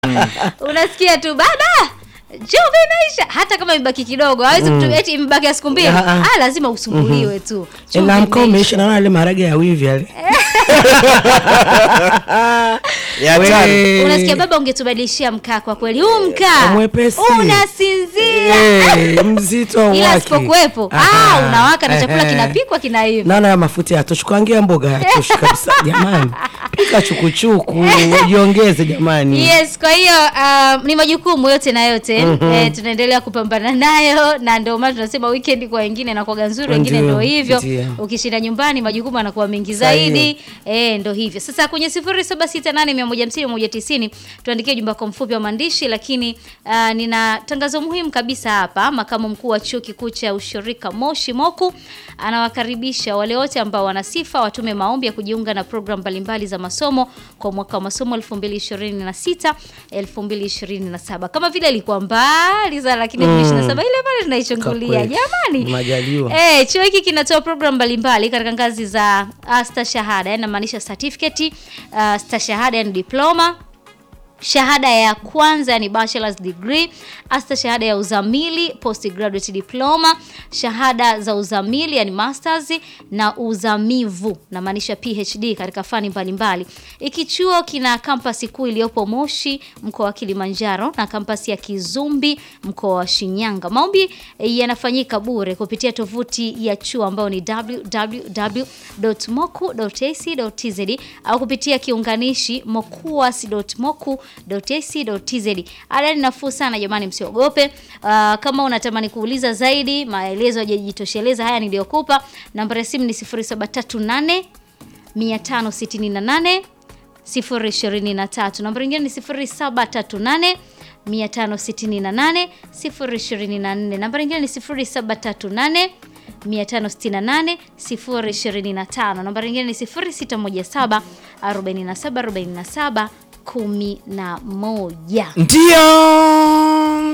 unasikia tu baba chumvi imeisha hata kama imebaki kidogo hawezi mm. eti imebaki ya siku mbili Ah, ah. ah, lazima usumbuliwe tu Chumvi na mkao imeisha. umeisha naona yale maharage ya wivi yale Ya hatari. We. unasikia baba ungetubadilishia mkaa kwa kweli huu mkaa Mwepesi. unasinzia Eh, mzito ila wake. sipokuwepo ah, Aha. unawaka na chakula Ehe. kinapikwa kinaiva naona ya mafuta yatoshi kuangia mboga yatoshi kabisa jamani pika chukuchuku jiongeze jamani yes kwa hiyo um, ni majukumu yote na yote mm-hmm. eh, tunaendelea kupambana nayo na ndio maana tunasema weekend kwa wengine inakuwaga nzuri wengine Ndio, ndo hivyo ndio. ukishinda nyumbani majukumu yanakuwa mengi Sahihi. zaidi eh, ndo hivyo sasa kwenye sifuri saba sita nane mia moja hamsini moja tisini tuandikie jumba kwa mfupi wa maandishi lakini uh, nina tangazo muhimu kabisa hapa makamu mkuu wa chuo kikuu cha ushirika moshi moku anawakaribisha wale wote ambao wana sifa watume maombi ya kujiunga na programu mbalimbali za masomo kwa mwaka wa masomo 2026 2027 kama vile ilikuwa mbali sana lakini 2027 ile pale tunaichungulia Kwa kweli. jamani Majaliwa. Eh, chuo hiki kinatoa programu mbalimbali katika ngazi za uh, stashahada, yani namaanisha certificate, uh, stashahada yani diploma, shahada ya kwanza yani bachelor's degree, hasta shahada ya uzamili postgraduate diploma, shahada za uzamili yani masters na uzamivu namaanisha PhD katika fani mbalimbali. Iki chuo kina kampasi kuu iliyopo Moshi mkoa wa Kilimanjaro na kampasi ya Kizumbi mkoa wa Shinyanga. Maombi eh, yanafanyika bure kupitia tovuti ya chuo ambayo ni www.moku.ac.tz au kupitia kiunganishi mokuas.moku.ac.tz. Ada ni nafuu sana jamani, msiogope. Uh, kama unatamani kuuliza zaidi maelezo hajajitosheleza haya niliyokupa, namba ya simu ni 0738 568 023. Namba nyingine ni 0738 568 024. Namba nyingine ni 0738 568 025. Namba nyingine ni 0617 47 47 11. Ndio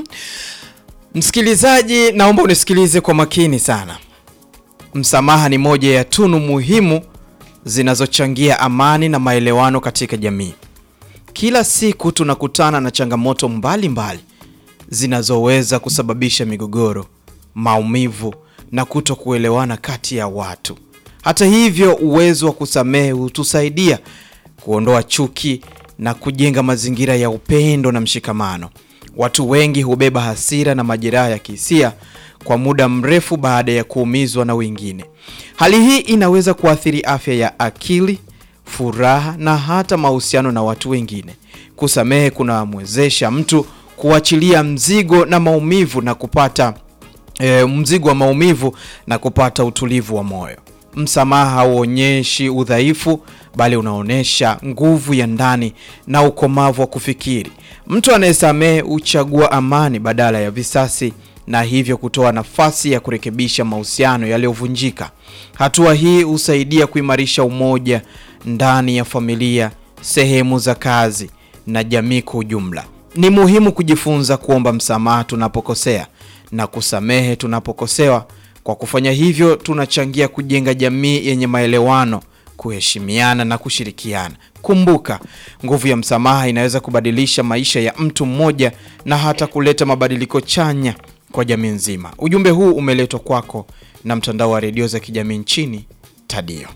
msikilizaji, naomba unisikilize kwa makini sana. Msamaha ni moja ya tunu muhimu zinazochangia amani na maelewano katika jamii. Kila siku tunakutana na changamoto mbalimbali mbali zinazoweza kusababisha migogoro, maumivu na kuto kuelewana kati ya watu. Hata hivyo, uwezo wa kusamehe hutusaidia kuondoa chuki na kujenga mazingira ya upendo na mshikamano. Watu wengi hubeba hasira na majeraha ya kihisia kwa muda mrefu baada ya kuumizwa na wengine. Hali hii inaweza kuathiri afya ya akili, furaha na hata mahusiano na watu wengine. Kusamehe kunamwezesha mtu kuachilia mzigo na maumivu na kupata e, mzigo wa maumivu na kupata utulivu wa moyo. Msamaha hauonyeshi udhaifu, bali unaonyesha nguvu ya ndani na ukomavu wa kufikiri. Mtu anayesamehe huchagua amani badala ya visasi na hivyo kutoa nafasi ya kurekebisha mahusiano yaliyovunjika. Hatua hii husaidia kuimarisha umoja ndani ya familia, sehemu za kazi na jamii kwa ujumla. Ni muhimu kujifunza kuomba msamaha tunapokosea na kusamehe tunapokosewa. Kwa kufanya hivyo, tunachangia kujenga jamii yenye maelewano, kuheshimiana na kushirikiana. Kumbuka, nguvu ya msamaha inaweza kubadilisha maisha ya mtu mmoja na hata kuleta mabadiliko chanya kwa jamii nzima. Ujumbe huu umeletwa kwako na mtandao wa redio za kijamii nchini Tadio.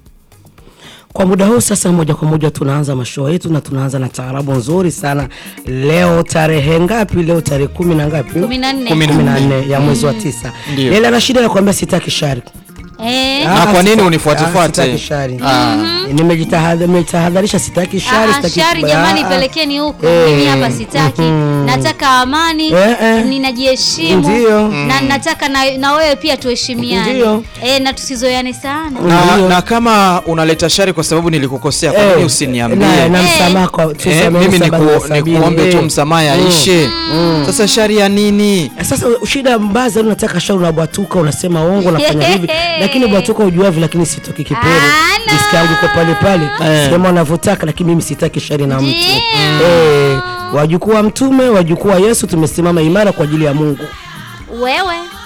Kwa muda huu sasa, moja kwa moja tunaanza mashoo yetu na tunaanza na taarabu nzuri sana. Leo tarehe ngapi? Leo tarehe kumi na ngapi? 14. Kumi kumi na nne ya mwezi wa tisa. Ndio. Leila na shida ya kuambia sitaki shari. Eh, Na kwa nini sita- unifuate-fuate? ah, Sitaki shari. Nimejitahadha- Nimejitahadharisha sitaki shari, Ah, sitaki shari kubaya. jamani, Ah, pelekeni huko. Eh, Mimi hapa sitaki, nataka amani, Eh, eh. ninajiheshimu Ndio. na nataka na, na wewe pia tuheshimiane Ndio. eh, na tusizoeane sana. Na, Ndio. na kama unaleta shari kwa sababu nilikukosea, kwa eh, nini na- usiniambie? na Eh. msamaha kwa Eh, tusamehe mimi saba na niku, sabini. nikuombe tu Eh. msamaha yaishe. Sasa shari ya nini? Sasa shida mbaya zaidi, unataka shauri, unabwatuka, unasema uongo, unafanya hivi, lakini bwatuka ujuavyo, lakini sitoki kipere, Ana. riski yangu iko pale pale, sema unavyotaka, lakini mimi sitaki shari na mtu. Eh, wajukuu wa Mtume, wajukuu wa Yesu, tumesimama imara kwa ajili ya Mungu. Wewe